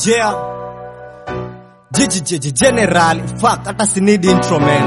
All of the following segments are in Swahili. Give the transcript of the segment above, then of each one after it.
Yeah. Jiji jiji general fuck hata si need intro man.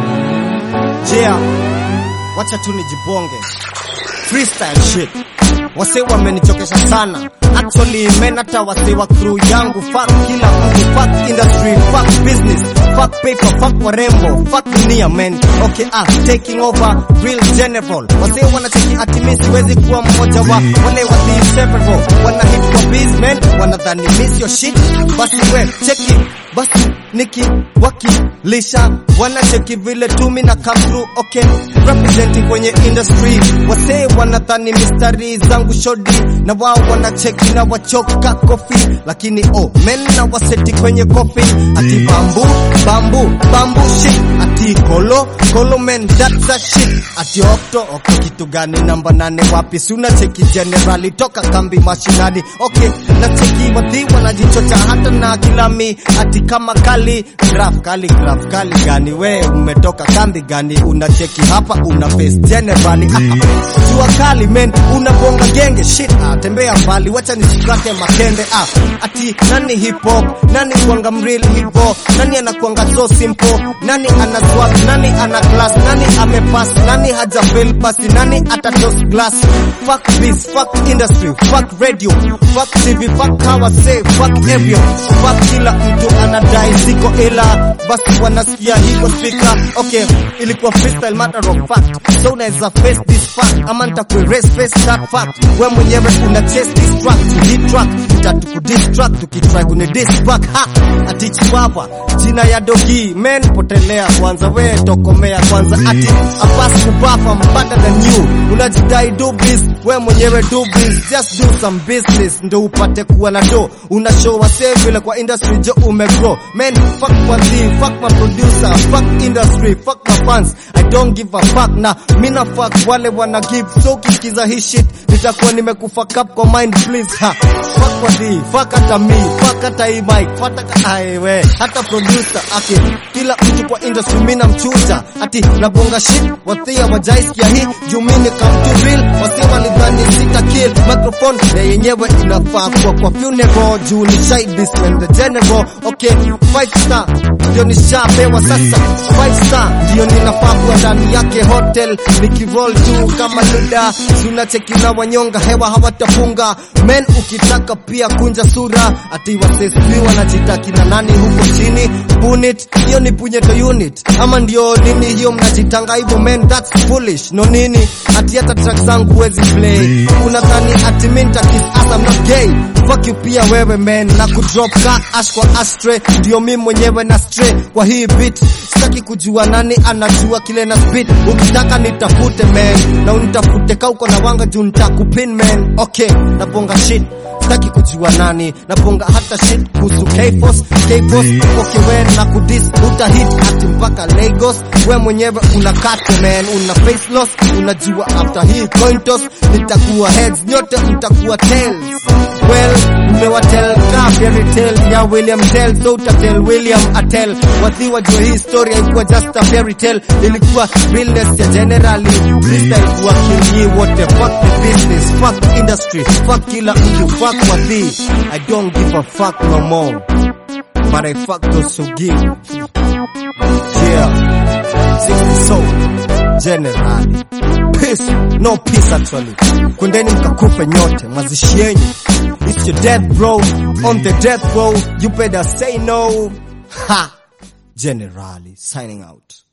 Yeah. Wacha tu nijibonge. Freestyle shit. Wase wamenichokesha sana. Actually men hata wase wa crew yangu fuck kila mtu fuck industry fuck business fuck paper fuck warembo fuck dunia man. Okay ah taking over real general. Wase wanacheki ati mimi siwezi kuwa mmoja wa wale wa the several. Wana hit kwa biz man wanadhani miss your shit. Basi we check it. Basi niki wakilisha wanacheki vile tumi na come through okay representing kwenye industry wasee wanadhani mistari zangu shodi na wao wanacheki na wachoka kofi lakini oh men na waseti kwenye kofi ati bambu bambu bambu shit ati kolo kolo men that's a shit ati okto okto kitu gani namba nane wapi si unacheki generali toka kambi mashinani okay nacheki wadhi wanajichocha hata na kilami ati kama kali graph kali graph kali gani we umetoka kambi gani unacheki hapa una face generali ah, jua kali men unabonga genge shit ah, tembea mbali wacha nisikate makende ah, ati nani hip hop nani kuanga mreal hivo nani anakuanga so simple nani ana swag nani ana class nani amepass nani haja fail basi nani atatos glass fuck this fuck industry fuck radio fuck tv fuck how I say fuck everyone fuck kila mtu anadai siko ila basi wanasikia hiko speaker okay ilikuwa freestyle matter of fact so unaweza face this fact ama nitakuerase face that fact we mwenyewe una chase this track to hit track tatu ku distract tukitry kuni diss back ha ati chiwawa jina ya dogi men potelea kwanza we tokomea kwanza ati apas kubafa better than you unajidai do biz we mwenyewe do biz just do some business ndo upate kuwa na do una show wase vile kwa industry jo umegrow men fuck my team fuck my producer fuck industry fuck my fans I don't give a fuck na mina fuck wale wana give so kikiza hii shit nitakuwa nimekufa up kwa mind please ha fuck kwa the fuck hata me fuck hata hii mic fuck hata aiwe hata producer ake kila mtu kwa industry mina mchuja ati nabonga shit wathia wajaisikia hii juu mimi come to real wasi walidhani sita kill microphone na yenyewe inafaa kwa kwa funeral juu ni shy this when the general okay five star ndio nishapewa sasa five star ndio ninafaa kuwa ndani yake hotel nikiroll tu kama luda sunacheki na wanyonga hewa hawatafunga men ukitaka pia kunja sura ati waseswi wanajitaki na nani huko chini punit hiyo ni punyeto unit ama ndio nini hiyo mnajitanga hivyo men that's foolish no nini ati hata track zangu huwezi play unadhani ati mi nitakis as I'm not gay fuck you pia wewe man na kudrop ka ash kwa ashtray ndio mi mwenyewe na stray kwa hii beat sitaki kujua nani anajua kile na speed ukitaka nitafute man na unitafute ka uko na wanga juu nitakupin man okay nabonga shit sitaki kujua nani naponga hata shit kuhusu K-Force K-Force okay we na kudis uta hit ati mpaka Lagos we mwenyewe una kate man una face loss unajua after hii coin toss nitakuwa heads nyote mtakuwa tails well mmewatel ka fairy tale ya William Tell so utatel William Atel wathi wajua hii story haikuwa just a fairy tale ilikuwa realness ya generally freestyle kuwa kinyi wote fuck the business fuck industry fuck kila mtu fuck wathi I don't give a fuck no more but I fuck those who give yeah 60 soul generally peace no peace actually kwendeni mkakufe nyote mazishi yenyu it's your death bro on the death row you better say no ha generally signing out